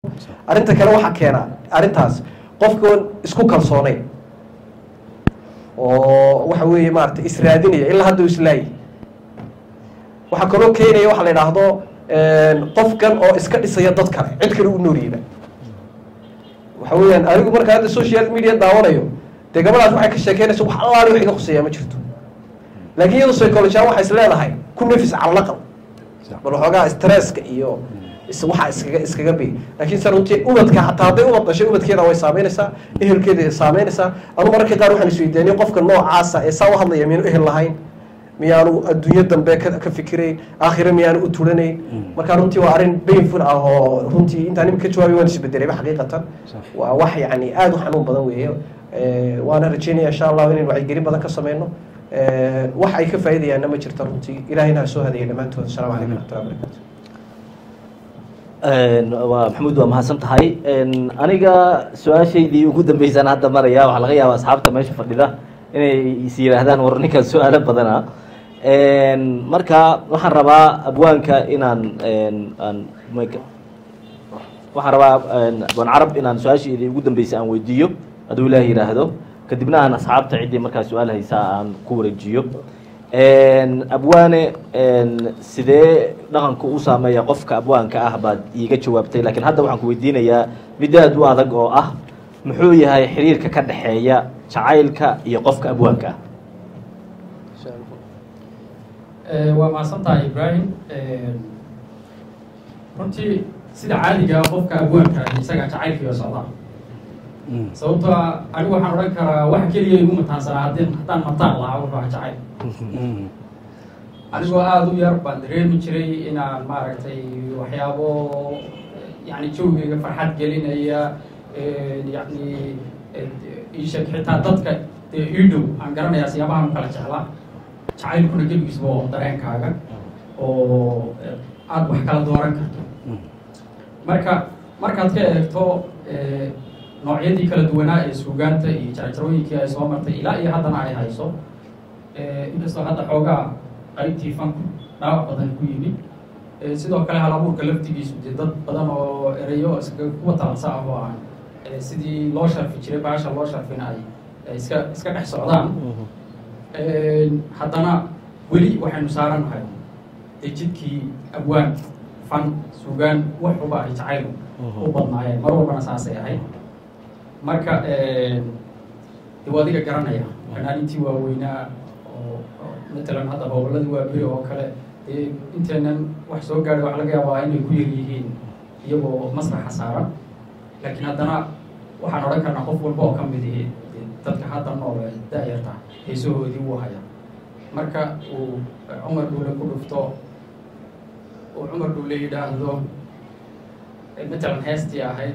arrinta kale waxaa keena arrintaas qofkoon isku kalsoonayn oo waxa weeye maarata israadinaya ilaa hadda u islaayi waxaa kaloo keenaya waxa la idhaahdo qofkan oo iska dhisaya dad kale cid kale u noolyiba waxa weeyaan anigu markaa hadda social media daawanayo dee gabadhaas waxay ka sheekeynaysa wax allaali wax iga khuseeyaa ma jirto laakiin iyadu psychologian waxay is leedahay ku nafis calaqal bal waxoogaa stresska iyo is waxa iskaga iskaga bi laakiin se runtii ubadka hataa hadday ubad dhashay ubadkeeda way saameynaysaa ehelkeeda saameynaysaa anu mararka qaar waxaan isweydiinay qofka noocaasa ee saa u hadlaya miyaanu ehel lahayn miyaanu adduunyo dambe ka ka fikirayn aakhire miyaanu u turanayn marka runtii waa arrin painful ah oo runtii intaan imika ka jawaabay waan isbedelayba xaqiiqatan waa wax yani aada u xanuun badan weeye waana rajeynaya insha allahu inaynu wacyigelin badan ka sameyno wax ay ka faa'iidayaanna ma jirta runtii ilahayna ha soo hadaya dhammaantood asalamu calaykum waraxmatullahi wabarakatu waa maxamuud waa mahadsan tahay aniga su-aashaydii ugu dambeysaan hadda maraya waxaa laga yaaba asxaabta meesha fadhida inay is yihaahdaan war ninkan su-aalo badana marka waxaan rabaa abwaanka inaan aan waxaan rabaa abwaan carab inaan su-aashaydii ugu dambeysay aan weydiiyo hadduu ilaah yidhaahdo kadibna aan asxaabta ciddii markaa su-aal haysaa aan ku wareejiyo abwaane sidee dhaqanku u saameeya qofka abwaanka ah baad iiga jawaabtay lakiin hadda waxaan ku weydiinayaa mid aad u adag oo ah muxuu yahay xiriirka ka dhexeeya jacaylka iyo qofka abwaanka ah waa mahadsan tahay ibraahim runtii sida caadiga qofka abwaanka isaga jacaylkiiyo socda sababtoo a anigu waxaan odhan karaa wax keliya igu mataansanaa haddii haddaan mataan lahaa wuxuu aha jacayl anigoo aada u yar baan dareemi jiray inaan maaragtay waxyaabo yani jawgeyga farxad gelinaya yani isheg xitaa dadka dee ii dhow aan garanayaa siyaabahan u kala jeclaa jacaylkuna keligiisba oo dareenkaaga oo aada wax kala dooran karto marka markaad ka eegto noocyadii kala duwanaa ee suugaanta iyo jarjarooyinkii ay soo martay ilaa iyo haddana ay hayso inkastoo hadda xoogaa qaybtii fanku dhaawac badan ku yimid sidoo kale hal abuurka laftigiisu dee dad badan oo erayo iska kuwa talansa ah oo aan sidii loo sharfi jiray baasha loo sharfina ay iska iska dhex socdaan haddana weli waxaynu saarannahay dee jidkii abwaan fan suugaan waxuba ay jacayl u badnaayeen mar walbana saasay ahayd marka de waa adiga garanaya fanaanintii waaweynaa oo matalan hadda howladii waa beri oo kale dee inteenan wax soo gaadhay waxa laga yaabaa inay ku yar yihiin iyagoo masraxa saaran laakiin haddana waxaan odhan karnaa qof walba oo ka mid ihi dadka hadda nool ee da-yarta heesahoodii wuu haya marka uu cumar dhuule ku dhufto uu cumar dhuule yidhaahdo matalan heestii ahayd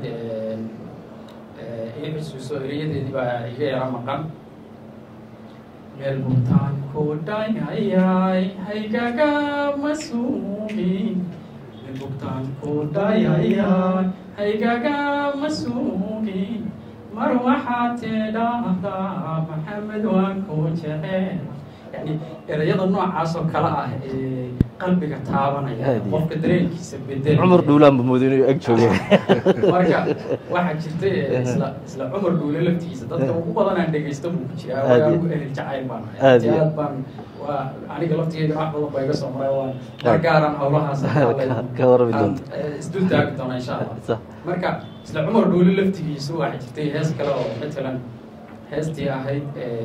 ii xusuuso erayadeedii baa iga yara maqan meel butaan ku dhayayay haygaga masuumin meel butaan ku dhayayay haygaga masuumin mar waxaad tidhaahdaa maxamed waan ku jecel yani erayada noocaas oo kale ah ee qalbiga taabanaya qofka dareenkiisa bedel cumar dhuulaan bamoodo inuu eg jooge marka waxaa jirta isla isla cumar dhuule laftigiisa dadka ugu badan aan dhegaysta buu ku jiraa waa ugu ehel jacayl baan Aad iyo aad baan waa aniga laftigeyga wax badan baa iga soo maray waan mar gaaran howlahaas ka warami doonto isdul taagi doona insha allah Sax. marka isla cumar dhuule laftigiisu waxaa jirtay hees kale oo matalan heestii ahayd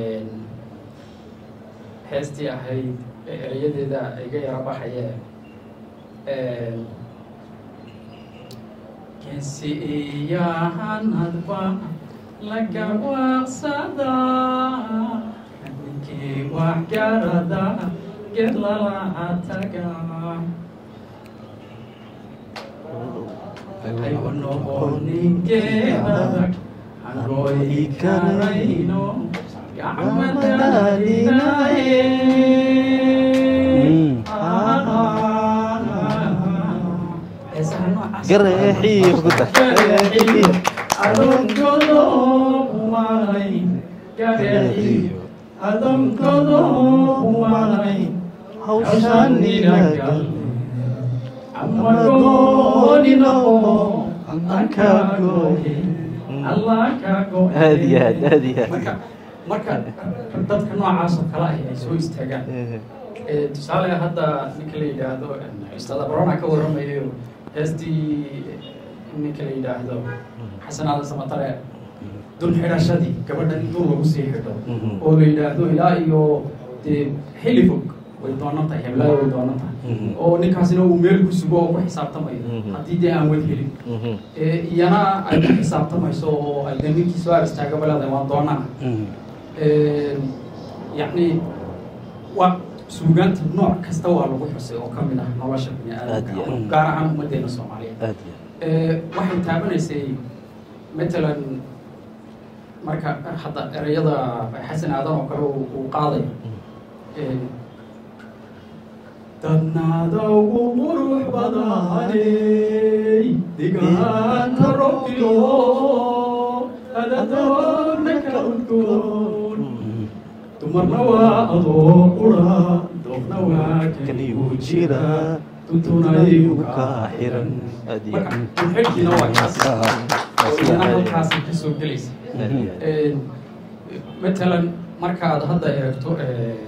heestii ahayd erayadeeda iga yara baxaye kensi iyahanadba laga waaqsadaa ninkii wax garada ged lala taga aygu noqonin geedadag hangooyi karayno gacmadadinaye heesaha noocaas gareexii ku dar hawshaan inagal amagoonino allah kaa gooye allah kaa gooye Aad iyo aad, aad iyo aad. marka marka dadka noocaas oo kale ah ay soo istaagaan Eh, tusaale hadda ninka la yidhaahdo ustaad abrona ka waramayo heestii ninka la yidhaahdo xasan aadan samatare dul xidhashadii gabadha in dul lagu sii xidho Mhm. oo la yidhaahdo ilaa iyo dee xilli fog way doonan tahay heblaada way doonan tahay Mhm. oo ninkaasina uu meel ku sugo oo ku xisaabtamayo Mhm. haddii dee aan wad helin Eh, iyana ay ku xisaabtamayso oo ay dee ninkii soo aristaagaba leedahay waan doonana yacni waa suugaanta nooc kasta waa lagu xusay oo ka mid ah nolosha bini Aad iyo aadamka aad. gaar ahaan ummaddeena soomaaliyeed aad iyo Eh, waxay taabanaysay matalan marka hadda ereyada xasan aadan oo kale uu uu qaadayo Eh, dadnaada ugu qurux badanay digaanka robbiyo adadoona ka udgoon dumarna waa adoo qura doobna waa kanigu jira tuntunaygu kaa xiran aad iyo marka xilkiina waa kaas oo iyana halkaasay ka soo gelaysa aad iyo aad. Eh, matalan markaad hadda eegto eh,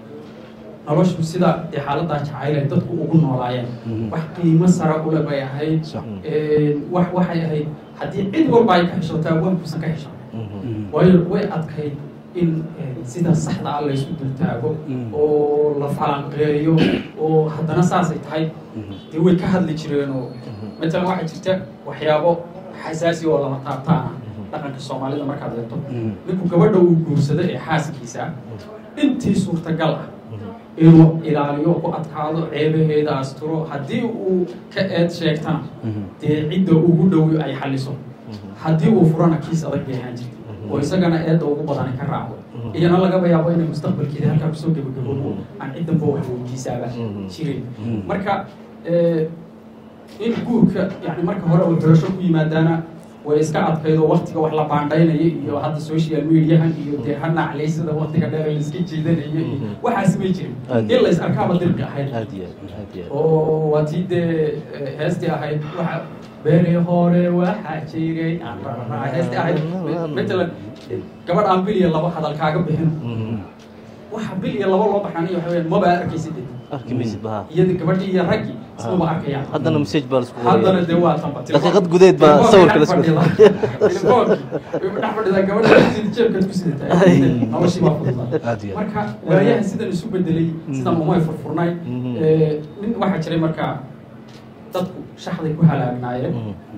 noloshu sida dee xaaladaa jacayl ay dadku ugu noolaayeen Mhm. wax qiimo sara ule bay ahayd Sax. Eh, wax waxay ahayd haddii cid walba ay ka xishootaa waankuusan ka xishoon Mhm. waayo way adkayd in eh, sida saxda ah laysu dultaago Mm. oo la falanqeeyo oo haddana saasay tahay dee way ka hadli jireen oo matalan waxaa jirta waxyaabo xasaasi oo lama taabtaan ah dhaqanka soomaalida markaad eegto Mm. ninku gabadha uu guursado ee xaaskiisa intii suurtagal ah inuu ilaaliyo ku adkaado ceebaheeda asturo haddii uu ka eed sheegtana dee cidda ugu dhow ay xaliso haddii uu furana kiis adag bay ahaan jirta oo isagana eedda ugu badani ka raacdo iyana lagaba yaabo inay mustaqbalkeeda halkaa kusoo gebagaboobo aan ciddanba wax weydiisaaba jirin marka eh, in guurka yani marka hore uu xirasho ku yimaadaana way iska adkayd oo waktiga wax la baandhaynaya iyo hadda social mediahan iyo dee ha naclaysada waktiga dheer la iska jiidanayo iyo waxaas may jirin Aad. in la is arkaaba dirqi ahayd aad iyo aad, aad iyo aad. oo waa tii dee eh, heestii ahayd waxa beri hore waxaa jiray aan rarraa heestii ahayd matalan gabadh aan bil iyo laba hadal kaaga bixin Mhm. waxa bil iyo laba loo baxaaniyo waxa weeyaan maba arkaysid arki maysid baha iyadii gabadhii iyo raggii ismaba arkayaan haddana message baa laisku haddana dee waa tanba Daqiiqad gudeed baa sawirka la isku- dhex fadhida gabadha jeebkaad ku sidataa noloshii baa fududaa Aad iyo aad. marka waayahan sidan isu bedelay sidan umay furfurnay Mhm. Eh, nin waxaa jiray marka dadku shaxday ku halaagnaayeen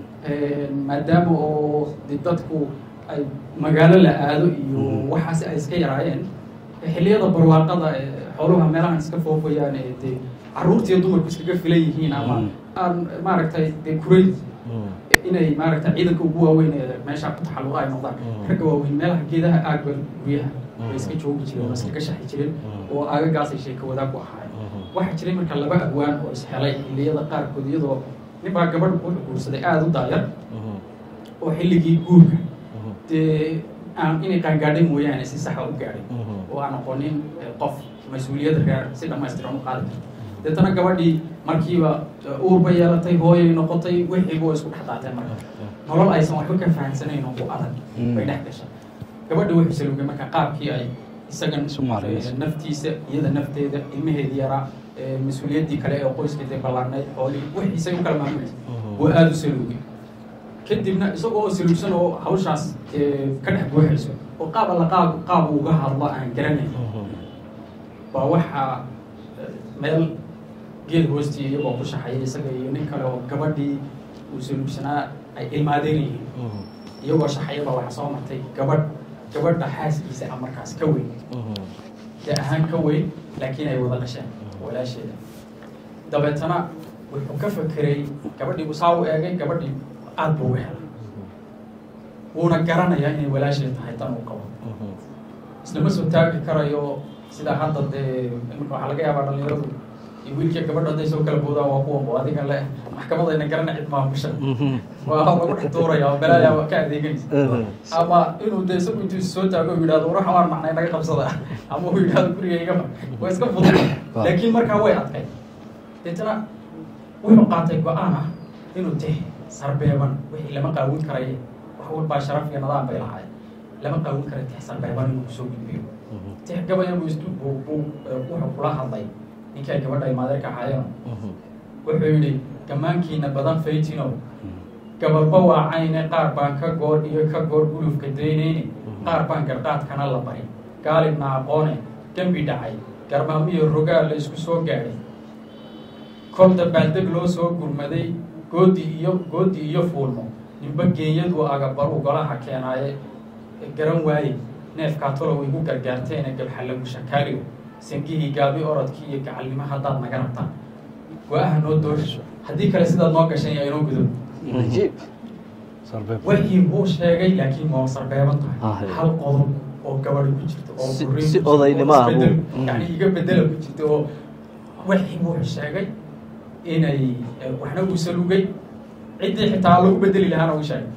maadaama oo de dadku ay magaalo la aado iyo waxaas ay iska yaraayeen xilliyada barwaaqada ee xooluha meelahan iska foofayaan ee dee carruurtiiyo dumarku iskaga filan yihiin ama Mm. aan maaragtay dee kurayd Mhm. inay maaragtay ciidanka ugu waaweyn ee meesha ku taxalluqa ay noqdaan Mm. ragga waaweyn meelaha geedaha aagba guryaha Mm. bay iska joogi jireen oo iskaga shaxi jireen Mm. oo aagagaasay sheeko wadaag ku ahaayeen Mhm. waxaa jiray marka laba abwaan oo ishelay xilliyada qaarkood iyadoo nin baa gabadh ku guursaday aada u daayar Mhm. oo xilligii guurka Mhm. dee aan inay qaangaadhay mooyaane si saxa u gaadhay Mhm. oo aan aqoonin eh, qof mas-uuliyadda reer si dhammaystiran u qaadi karta deetana gabadhii markiiba eh, uur bay yeelatay hooyay noqotay wixiiba way isku dhex daateen marka nolol aysan waxba ka fahansanayn oo ku adag Mm. bay dhex gashay gabadha wuxuu salugay marka qaabkii ay isagan Isu maareynayso. eh, naftiisa iyada nafteeda ilmaheedii yaraa eh, mas-uuliyaddii kale ee qoyskeedii ballaarnayd xoolihii wixiisay u kala maamulaysa Mhm. waa aada u salugay kadibna isagoo salugsan oo hawshaas eh, ka dhex buuxayso oo qaab alla qaab qaab uu uga hadlo aan garanayn Mhm. baa waxaa eh, meel geed hoostii iyagoo ku shaxaya isaga iyo nin kale oo gabadhii uu salugsanaa ay ilmaadeen yihiin Mhm. iyagoo shaxayaba waxaa soo martay gabadh gabadha xaaskiisa ah markaas ka weyn Mhm. dee ahaan ka weyn laakiin ay wada dhasheen walaasheeda dabeetana wuxuu ka fekeray gabadhii buu saa u eegay gabadhii aad buu u helay wuuna garanayaa inay walaasheed tahay tan uu qabo Mhm. islama soo taagi karayo sida hadda dee imika waxaa laga yaabaa dhalinyaradu iyo wiilkii gabadha hadday soo kala boodaan waa kuwan bo adiga le maxkamadayna garana cid maamusha Mhm. waa lagu dhex tuuraya oo balaayaa waa ka adeeganaysa Mhm. ama inuu de isagu intuu soo taago uu yidhahdo war waxaan waan macnay naga qabsada ama uu yidhahdo guriga iga mar waa iska fudud laakiin markaa way adkay deetana wuxuu qaatay go-aan ah inuu de sarbeeban wixii lama qaawin karaye wax walbaa sharaf iyo nidaam bay lahaay lama qaawin kara tix sarbeeban inuu kusoo gudbiyo tix gabayan buu istu buu buu wuxuu kula hadlay ninkay gabadha ay maadeerka ahaayeen wuxuu yidhi gammaankiina badan faytinow gabalba waa cayne qaar baan ka goor iyo ka goor gulufka daynayne qaar baan gardhaadkana la barin gaalibna aqoone dembi dhacay garmaamiyo rogaal la isku soo gaadhay kol dabaaldeg loo soo gurmaday goodi iyo goodi iyo fuulmo ninba geeyadu agabaru golaha keenaaye garan waaye neefkaa tolow igu gargaarteene gabxallagu shakaaliyo sangihii gaabi orodkii iyo gacalnimo haddaad naga rabtaan go-aha noo doosho haddii kale sidaad noo gashan yaa inoo gudo wixii buu sheegay laakiin waa sarbeeban tahay hal qodob oo gabadhi ku jirta oo Si- guriin si ku jirta, oo odaynimo ah isbedel- buu- yani iga bedela ku jirta oo wixii buu sheegay inay eh, waxna uu salugay ciddii xitaa lagu bedeli lahaana uu sheegay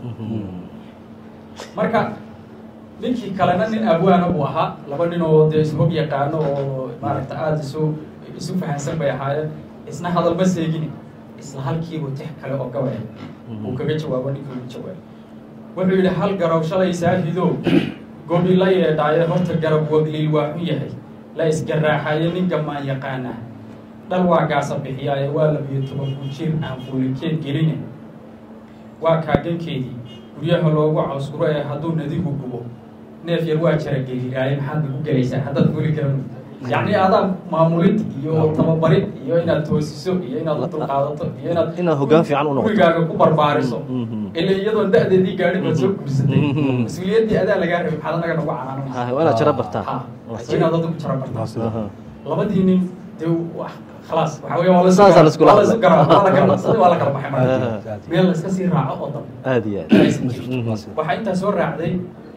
marka ninkii kalena nin abwaana buu ahaa laba nin oo dee ishog yaqaano oo maaragta aada isu isu fahansan bay ahaayeen isna hadal ma seegini isla halkiibu tix kale oo gabaya uu kaga jawaabo ninkii ugu jawaabay wuxuu yidhi hal garow shalay saahidow gobi la yeedhaaye horta garab wagliil waa xun yahay la isgaraaxaye nin gamaan yaqaanaa dhal waa gaasa bixiyaaye waa labiyo toban kunjir aan fuulikeed geline waa kaagankeedii guryaha loogu cawskuro ee hadduu nadigu gubo neef yar waa jara geliraaye maxaad nagu gelaysaa haddaad guli garan yacni adaa maamulid iyo tababarid iyo inaad toosiso iyo inaad u dulqaadato iyo inaad Inaad hoggaan fiican u noqoto. gurigaaga ku barbaariso Mhm. ila iyadoon da-deedii gaadhin baad soo guursatay Mhm. mas-uuliyaddii adaa lagaa rabay maxaad anaga nagu canaananaysa Ah, waa inaad jara bartaa. Ha, Waa waa inaad adigu jara bartaa Aha. labadii nin dee wax khalaas waxa weya waa la Saasaa la iskula waa la isu hadlay. garaa waa la kala badsaday waa la kala baxay marka Aha. meel la iska sii raaco oo dambe aad iyo aad aysan jirin. Mhm. waxaa intaa soo raacday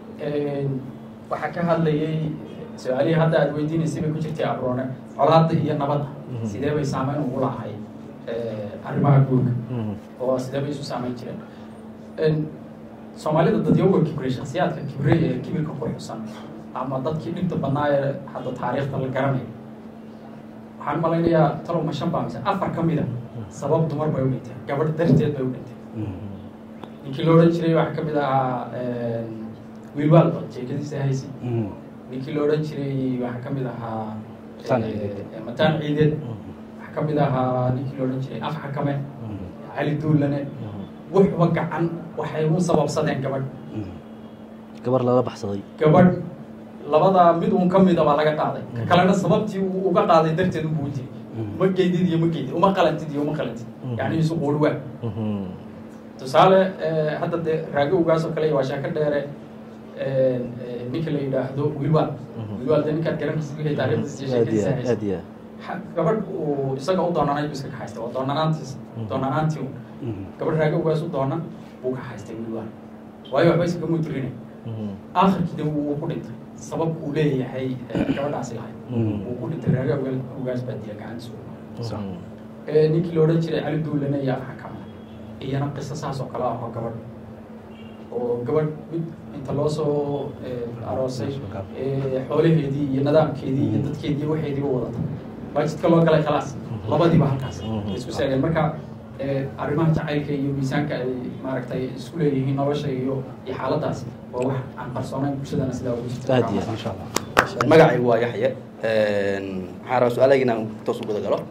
waxaa ka hadlayay su-aalihii hadda aad weydiinaysay bay ku jirtay abroone colaadda iyo nabadda Mhm. sidee bay saameyn ugu lahay arrimaha guurka Mhm. oo sidee bay isu saameyn jireen soomaalida dadyowga kibre shaksiyaadka kibre ee kibirka ku xusan ama dadkii dhibta badnaa ee hadda taariikhda la garanayo waxaan malaynayaa talow ma shan baa mise afar ka mid a sabab dumar bay u dhinteen gabadh darteed bay u dhinteen ninkii la odhan jiray waxaa ka mid ahaa wiilwaal jeekadiisa haysi ninkii la odhan jiray waxaa ka mid ahaa Mataan eh, ciideed. eh, mataan ciideed waxaa ka mid ahaa ninkii la odhan jiray af xakame cali duulane wuxuba gacan waxay u sababsadeen gabadh gabar lala baxsaday gabadh labadaa mid uun ka mida baa laga qaaday ka kalena sababtii uu uga qaaday darteed unbuu u jiray ma geydid iyo ma geydid uma qalantid iyo uma qalantid yacni isu quuri waa Mhm. tusaale eh, hadda dee raagowgaas oo kale iyo waa sheeko dheere eh, eh, ninka la yidhaahdo wilwaal Mhm. wilwaal dee ninkaad garanaysid wixii taariikhdiisa iyo aad iyo sheekadiisa aad haysa aad iyo aad Ha- gabadh uu isaga u doonanay buu iska kaxaystay waa doonanaantiis Mhm. doonanaantii un gabadh raagowgaas u doonan buu ka haystay wilwaal waayo waxba iskaga mudirinay Mhm. aakhirkii de wuu ku dhintay sabab uu leeyahay eh, gabadhaasi lahayd Mhm. wuu ku dhintay raagowgaas baa diya gacantiisa Mhm. Eh, ninkii la odhan jiray cali duulane iyo afxa kama iyana qiso saas oo kale ah oo gabadh oo gabadh mid inta loo soo eh, aroosay eh, xoolaheedii iyo nidaamkeedii iyo dadkeedii waxeediiba wadata baa jidka loo galay khalaas labadiiba halkaas Mhm. isku seegeen marka eh, arrimaha jacaylka iyo miisaanka ay maaragtay isku leeyihiin nolosha iyo iyo xaaladaas waa wax aan qarsoonayn bulshadana sidaa ugu jirta Aad iyo aad. maasha allah magacaygu waa yaxye waxaan rabaa su-aalahayga inaan toos u guda galo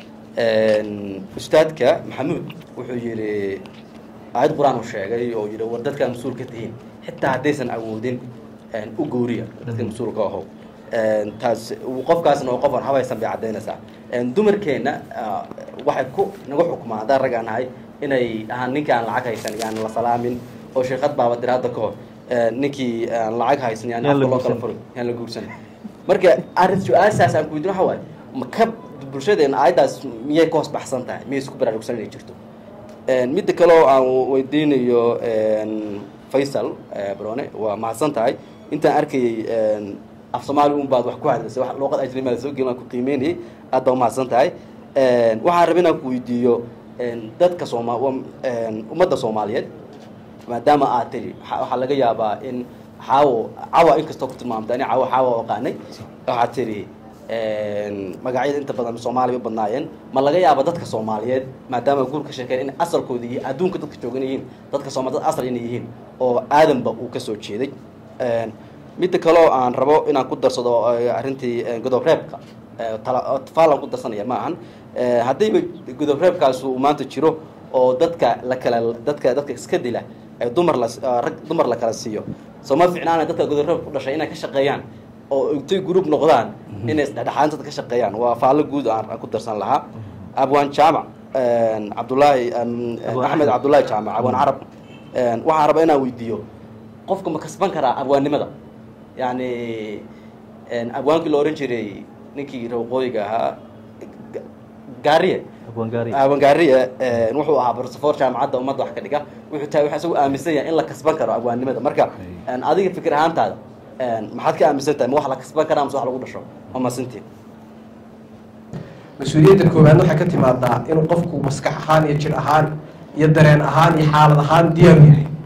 ustaadka maxamuud wuxuu yidhi aayad qur-aan uu sheegay oo yidhi war dadkaan mas-uul ka tihiin xitaa haddaysan awoodin u gooriya dadka mas-uulka ahow taas qofkaasna oo qof aan habaysan bay caddaynaysaa dumarkeenna ah, waxay ku nagu xukumaan haddaan rag aan nahay inay ahaan ninkii aan lacag haysan yaan la salaamin oo sheekad baaba dir hadda ka hor ninkii aan lacag haysan yaan Yaan la afka loo kala guursan. furin yaan la guursan marka arrin su-aashaas aan ku weydiin waxa waaye ma ka bulshadeena aayaddaas miyay ka hoos baxsan tahay miyay isku baraarugsan inay jirto midda kale oo aan weydiinayo faysal eh, brone waa mahadsan tahay intaan arkayay af soomaali un baad wax ku hadlaysay wax luuqad ajnabi la soo gelin waan ku qiimeynayay aad baa umahadsan tahay waxaan rabay inaan ku weydiiyo dadka sooma wa- ummadda soomaaliyeed maadaama aad tiri waxa- waxaa laga yaabaa in xaawo cawa inkastoo ku tilmaamta ani cawo xaawo aqaanay waxaad tiri magacyada inta badan soomaaliya u badnaayeen ma laga yaaba dadka soomaaliyeed maadaama guur ka sheekeen in asalkooda iyo adduunka dadka joogan yihiin dadka sooma dad asal inay yihiin oo aadanba uu ka soo jeeday midda kaleo aan rabo inaan ku darsado arrintii godob reebka tafaalan ku darsanaya ma ahan haddiiba godob reebkaas uu maanta jiro oo dadka la kala dadka dadka iska dila ee dumar la rag dumar la kala siiyo soo ma ficnaana dadka godob reebka ku dhashay inay ka shaqeeyaan oo intay group noqdaan inay isdhexdhexaanta ka shaqeeyaan waa faallo guud aan ku darsan lahaa abwaan jaamac cabdullaahi axmed cabdullaahi jaamac abwaan carab waxaan rabaa inaan weydiiyo qofka ma kasban karaa abwaannimada yani abwaankii la ohan jiray ninkii rawqooyiga ahaa gaariye abwangaariye wuxuu ahaa barsafoor jaamacadda ummadda wax ka dhiga wuxuu tahay waxa isagu aaminsan yahay in la kasban karo abwaannimada marka adiga fikir ahaantaada maxaad ka aaminsan tahay ma wax la kasban karaa mase wax lagu dhasho ma masintiin mas-uuliyadda koowaad waxay ka timaadaa inuu qofku maskax ahaan iyo jir ahaan iyo dareen ahaan iyo xaalad ahaan diyaar u yahay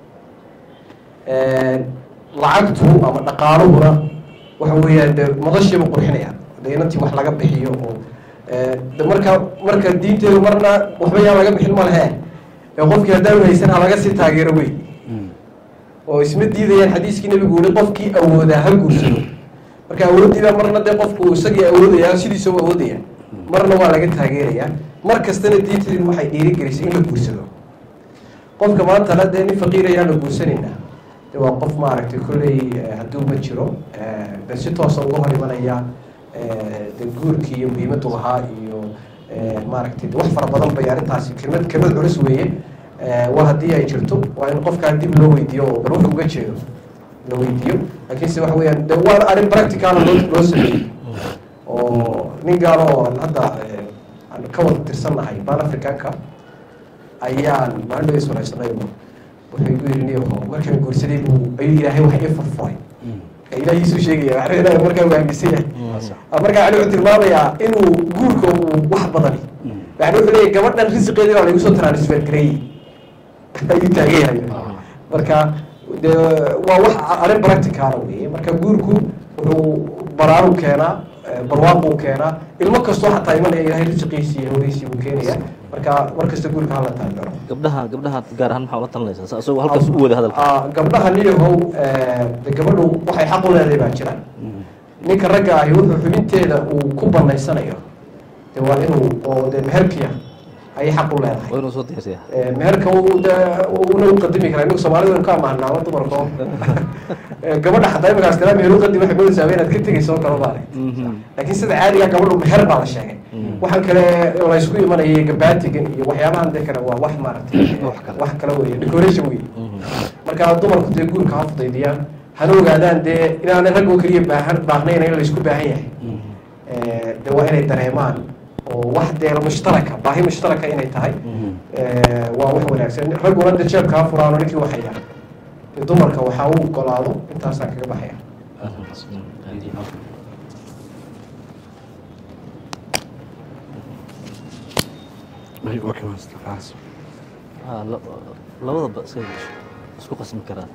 lacagtu ama dhaqaaluhuna waxa weeyaan de madashiiba qurxinaya de inantii wax laga bixiyo oo de marka marka diinteedu marna waxba yaan laga bixin ma lehe ee qofkii haddaan haysan ha laga sii taageero wey oo isma diidayaan xadiiskii nabigu uli qofkii awoodaa ha guursado marka awooddiibaa marna dee qofku isagii awoodaya sidiisa u awoodaya marna waa laga taageerayaa mar kastana diinteedu waxay dhiirigelisay in la guursado qofka maantana dee nin faqiirayaan la guursanaynaa de waa qof maaragtay kolley hadduu ma jiro de si toosa uga hor imanaya de guurkii iyo muhiimadu lahaa iyo maaragtay wax fara badan bay arrintaasi kelmad kelmad culus weeye waa haddii ay jirto waa in qofkaa dib loo weydiiyo oo bal wuxuu uga jeedo la weydiiyo laakiinse waxa weeyaan de waana arrin practicala loo loo sameeyey oo nin gaalo oo hadda aan ka wada tirsannahay ban africanka ayaan maalin dhageys waraysanay wuxuu igu yidhi niyaho markaan guursaday buu ayuu ilaahay wax ii furfuray ilaahiisuu sheegaya wax ilaahay markaa uu aaminsan yahay markaa yani wuxuu tilmaamayaa inuu guurka uu wax badani yani wuxuu leeyahy gabadhan risiqeedii baa laigu soo transfer gareeyey ayuu taagan yahay marka de waa wax arrin practicala weeye marka guurku wuxuu baraaru keenaa barwaaquu keenaa ilmo kastoo xataa imanaya ilaahay risiqiisii iyo hawriisii buu keenaya marka mar kasta guurka hala taageero gabdhaha gabdhaha gaar ahaan maxaa ula talinaysaa isagoo halkaas u wada hadalka gabdhaha niyahow de gabadhu waxay xaq u leedahay baa jira ninka ragga ahi wuxuu xubinteeda uu ku banaysanayo de waa inuu oo de meherkiya ayay xaq u leedahay waa inuu soo diyarsaya meherka de una u qadimi karaa inagu soomaalida waynu ka amaahnaa dumarko gabadha xataa imikaas kalaa meher u qadim waxay moodaysaa inaad ka tegayso oo kale baale laakiin sida caadiga gabadhu meher baa la sheegay waxaan kale laysku imanayay gabaatigan iyo waxyaabahan de kale waa wax maaragtay wax kale wey decoration wey marka dumarku dee guurka ha fudaydiyaan hana ogaadaan dee inaanay rag oo keliya baahan baahnayn in laysku baahan yahay de waa inay dareemaan oo wax dee mushtaraka baahi mushtaraka inay tahay waa wax wanaagsan ragguna de jeebkaa furaano ninkii waxaya de dumarka waxaa u ogolaado intaasaan kaga baxaya Ah, la- labadaba iska isku qasmi karaan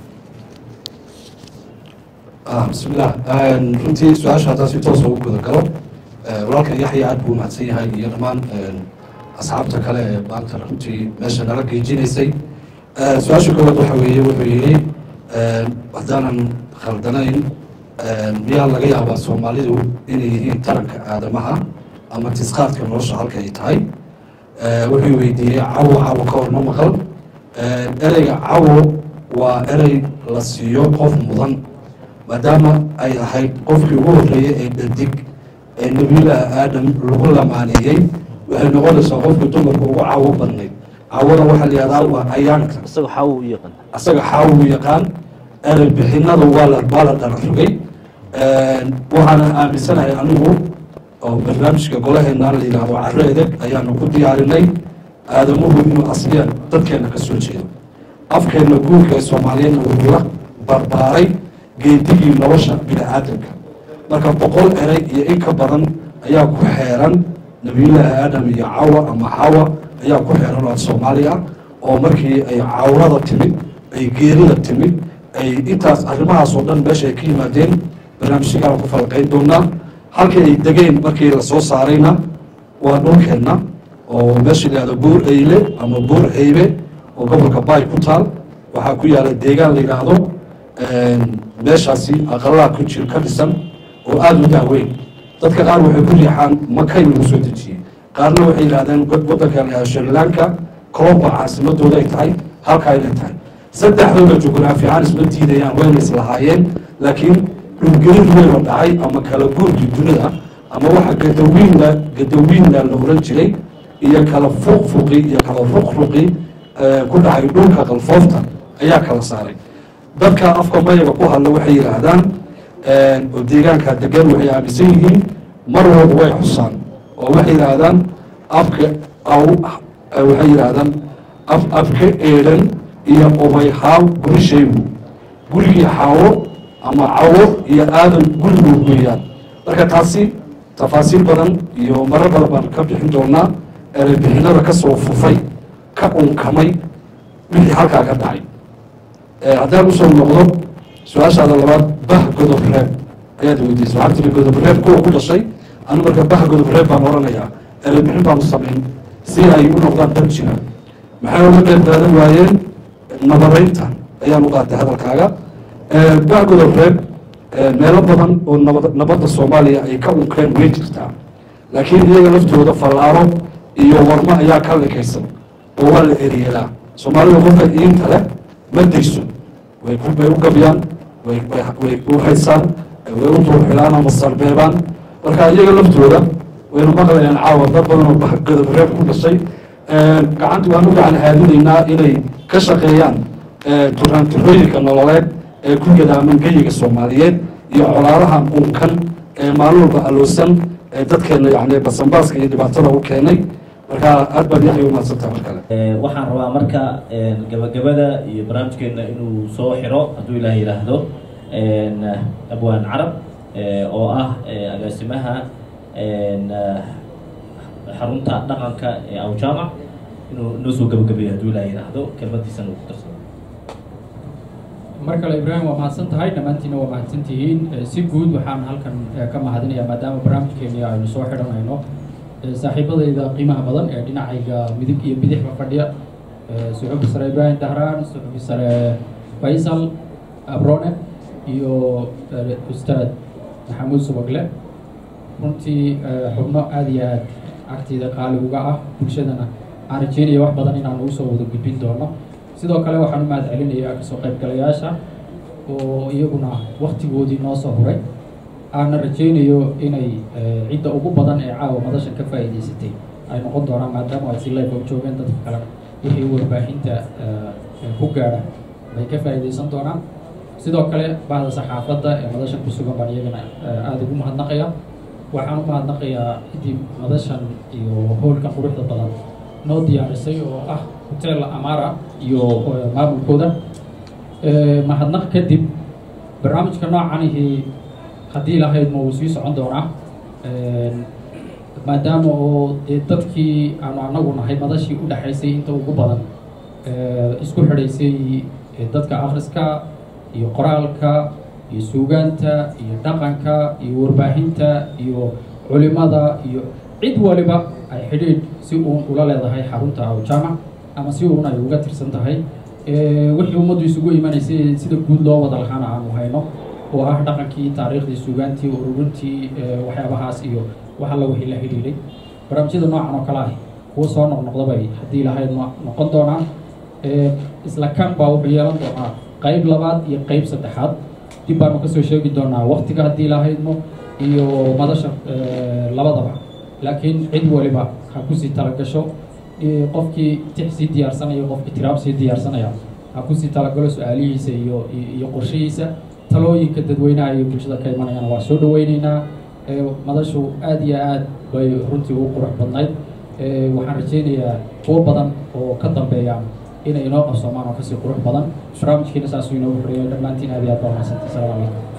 bismillah runtii su-aasha haddaan si toosa ugu guda galo walaalkan yaxya aad buu mahadsan yahay iyo dhammaan asxaabta kale ee maanta runtii meesha nala geejinaysay su-aasha koowaad waxa weeye wuxuu yidhi haddaanan khaldanayn miyaa laga yaabaa soomaalidu inay yihiin taranka aadamaha ama tisqaadka nolosha halka ay tahay wuxuu weydiiyey cawo cawo ka hor ma maqal ereyga cawo waa erey la siiyo qof mudan maadaama ay ahayd qofkii ugu horreeyey ee dhadig ee nebiyullaahi aadam lagu lamaaneeyey waxay noqonaysaa qofkii dumarka ugu cawo badnayd cawada waxaa la yihahdaa waa ayaanka isagoo xaawo u yaqaan asaga xaawo u yaqaan erey bixinada waa la waa la dhara rogay waxaana aaminsanahay anigu oo barnaamijka golaheena la yidhaahdo carro edeg ayaanu ku diyaarinay aadamuhu inuu asliyan dadkeena ka soo jeedo afkeenna guurka ee soomaaliyeedna wuxuu la barbaaray geedigii nolosha bini-aadamka marka boqol erey iyo in ka badan ayaa ku xeeran nabiyullaahi aadam iyo cawa ama xawa ayaa ku xeeran oo soomaali ah oo markii ay cawrada timid ay geerida timid ay intaas arrimahaas oo dhan meesha ay ka yimaadeen barnaamijyagaan ku falqayn doonaa halkii ay degeen markii la soo saarayna waa dhulkeenna oo meesha la yihahdo buur eyle ama buur eybe oo gobolka baay ku taal waxaa ku yaala deegaan la yidhaahdo meeshaasi aqalaha ku jir ka dhisan oo aada u daaweyn dadka qaar waxay ku riixaan makay lagu soo dejiyey qaarna waxay yidhahdeen wadanka la yihahdo shrilanka colomba caasimadooda ay tahay halka inay tahay saddexdooda jugraafi ahaan isma diidayaan wayna islahaayeen laakiin dhulgelin weynoo dhacay ama kala guurkii dunida ama waxa gadawiinla gadawiinla la oran jiray iyo kala fuqfuqi iyo kala ruqruqi ku dhacay dhulka qalfoofta ayaa kala saaray dadka afka mayaga ku hadla waxay yidhaahdaan oo deegaanka degan waxay aaminsan yihiin mar walba way xusaan oo waxay yidhaahdaan afka aw waxay yidhaahdaan af afka eedhan iyo obay haaw gurishaygu gurigii xaawo ama cawo iyo aadan gurigood weeyaan marka taasi tafaasiil badan iyo marar badan baan ka bixin doonaa erebixinada ka soo fufay ka unkamay wixii halkaa ka dhacay haddaan usoo noqdo su-aashaada labaad bah godob reeb ayaad weydiisay waxaa tiri godob reeb kuwa ku dhashay anu marka bah godob reeb baan oranayaa erebixin baan u samayn si ay u noqdaan dad jira maxay uga qeyb qaadan waayeen nabadaynta ayaan u qaatay hadalkaaga bah godob reeb meelo badan oo nabad nabadda soomaaliya ay ka unkeen way jirtaa laakiin iyaga laftooda fallaaro iyo warmo ayaa ka likaysan oo waa la eriyeelaa soomaalida qofka iinta leh ma dayso way way u gabyaan way way u haysaan way u duurxilaan ama sarbeebaan marka iyaga laftooda waynu maqlayaan caawa dad badan oo godob reeb ku dhashay gacanta waan u gacan haadinaynaa inay ka shaqeeyaan turaantirooyinka nololeed ee ku gadaaman geyiga soomaaliyeed iyo colaadaha unkan ee maalin walba aloosan ee dadkeena yani basanbaaska iyo dhibaatada u keenay marka aad baad yaxay umaadsantaha mar kale waxaan rabaa marka gabagabada iyo barnaamijkeena inuu soo xiro hadduu ilaah yidhaahdo abwaan carab oo ah agaasimaha xarunta dhaqanka ee awjaamac inuu noo soo gabagabeeyo hadduu ilaah yidhaahdo kelmadiisana uu ku darsado mar kale ibraahim waa mahadsan tahay dhammaantiina waa mahadsan tihiin si guud waxaan halkan ka mahadinayaa maadaama barnaamijkeeni aynu soo xidhanayno saaxiibadayda qiimaha badan ee dhinacayga midig iyo bidixba fadhiya suxufi sare ibraahim dahraan suxufi sare faysal abrone iyo ustaad maxamuud subagle runtii xubno aada iyo aad agteyda qaali uga ah bulshadana aan rajeynaya wax badan inaan ugu soo wada gudbin doono sidoo kale waxaan u mahad celinayaa kasoo qaybgalayaasha oo iyaguna waktigoodii noo soo huray aana rajeynayo inay cidda ugu badan ee caawa madashan ka faa'iidaysatay ay noqon doonaan maadaama ay si life u joogeen dadka kale wixii warbaahinta ku gaadha bay ka faa'iidaysan doonaan sidoo kale bahda saxaafadda ee madashan ku sugan baan iyagana aada ugu mahadnaqaya waxaan u mahadnaqayaa ciddii madashan iyo howlka quruxda badan noo diyaarisay oo ah hotel amara iyo maamulkooda mahadnaq kadib barnaamijka noocanihii haddii lahayd ma uu sii socon doonaa maadaama oo dee dadkii aanu anagu nahay madashii u dhexaysay inta ugu badan isku xidhaysay dadka akhriska iyo qoraalka iyo suugaanta iyo dhaqanka iyo warbaahinta iyo culimada iyo cid waliba ay xidhiidh si uun ula leedahay xarunta awjaamac ama si uun ay uga tirsan tahay wixii ummaddu isugu imanaysay sida guud loo wada lahaana aanu hayno oo ah dhaqankii taariikhdii suugaantii ururintii waxyaabahaas iyo wax alla wixii la xidhiidhay barnaamijyada noocan oo kale ah kuwa soo noqnoqdabay haddii lahayd noqon doonaan isla kan baa wuxuu yeelan doonaa qayb labaad iyo qayb saddexaad dib baanu kasoo sheegi doonaa waktiga haddii lahaydmo iyo madasha labadaba laakiin cid waliba ha kusii talagasho qofkii tix sii diyaarsanaya qofkii tiraab sii diyaarsanaya ha kusii talagalo su-aalihiisa iyo iyo qorshihiisa talooyinka dadweynaha iyo bulshada ka imanayana waa soo dhaweyneynaa madashu aada iyo aad bay runtii ugu qurux badnayd waxaan rajeynayaa kuwo badan oo ka dambeeya inay inoo qabsoomaan oo kasii qurux badan barnaamijkiina saasuu inoogu xoriyay dhammaantiin aad iyo aad baa mahadsantahay asalaamu calaykum